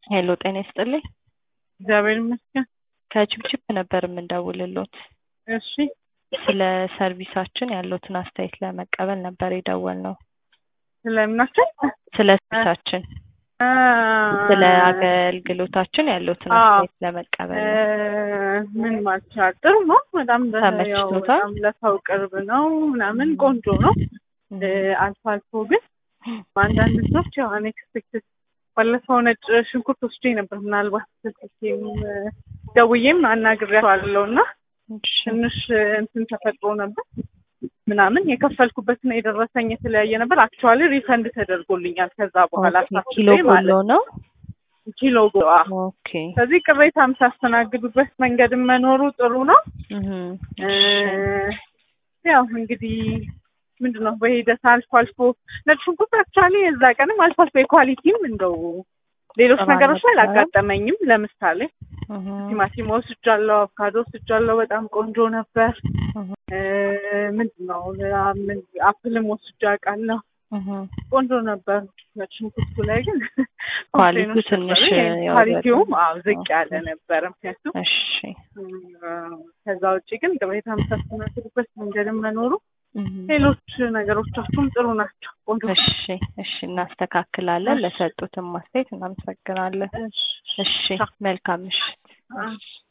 ሄሎ ጤና ይስጥልኝ። እግዚአብሔር ይመስገን። ከችብችብ ነበር የምንደውልሎት። እሺ ስለ ሰርቪሳችን ያለዎትን አስተያየት ለመቀበል ነበር የደወልነው። ስለምናቸው ስለ ሰርቪሳችን፣ ስለ አገልግሎታችን ያለዎትን አዎ። አስተያየት ለመቀበል ነው። ምን ማለት ይቻላል? ጥሩ ነው። በጣም በ- ያው ተመችቶታል? በጣም ለሰው ቅርብ ነው ምናምን ቆንጆ ነው። እ፣ አልፎ አልፎ ግን አንዳንድ ሰዎች ያው አንኤክስፔክትድ ባለፈው ነጭ ሽንኩርት ወስጄ ነበር። ምናልባት ስልኬም ደውዬም አናግሬያቸዋለሁ እና እሺ። ትንሽ እንትን ተፈጥሮ ነበር ምናምን የከፈልኩበትና የደረሰኝ የተለያየ ነበር። አክቹዋሊ ሪፈንድ ተደርጎልኛል። ከዛ በኋላ ኦኬ፣ አሳስቤ ኪሎ ጎሎ ማለት ነው። ኪሎ ጎ- አዎ። ኦኬ። ስለዚህ ቅሬታ የምታስተናግዱበት መንገድም መኖሩ ጥሩ ነው። እህ፣ እ፣ ያው እንግዲህ ምንድን ነው በሂደት አልፎ አልፎ ነጭ ሽንኩርት አክቹዋሊ የዛ ቀንም አልፎ አልፎ የኳሊቲም እንደው ሌሎች ጥሩ ነገሮች ላይ አልነበረም? አላጋጠመኝም። ለምሳሌ እህ፣ ቲማቲም ወስጃለሁ፣ አቮካዶ ወስጃለሁ፣ በጣም ቆንጆ ነበር። እህ፣ እ፣ ምንድን ነው አ- ምን- አፕልም ወስጃ አውቃለሁ፣ እህ። ቆንጆ ነበር። ነጭ ሽንኩርቱ ላይ ግን ኳሊቲው ኮምፕሌኖች ትንሽ ነበሩ። ያወረደ። ኳሊቲውም አዎ ዝቅ ያለ ኦኬ። ነበረ ምክንያቱም እሺ፣ ከዛ ውጭ ግን ቅሬታ የምታስተናግዱበት መንገድም መኖሩ እህ። ሌሎች ነገሮቻችሁም ጥሩ ናቸው። ቆንጆ እሺ፣ እሺ፣ እናስተካክላለን። እሺ። ለሰጡትም አስተያየት እናመሰግናለን። እሺ። እሺ፣ መልካም ምሽት። እሺ።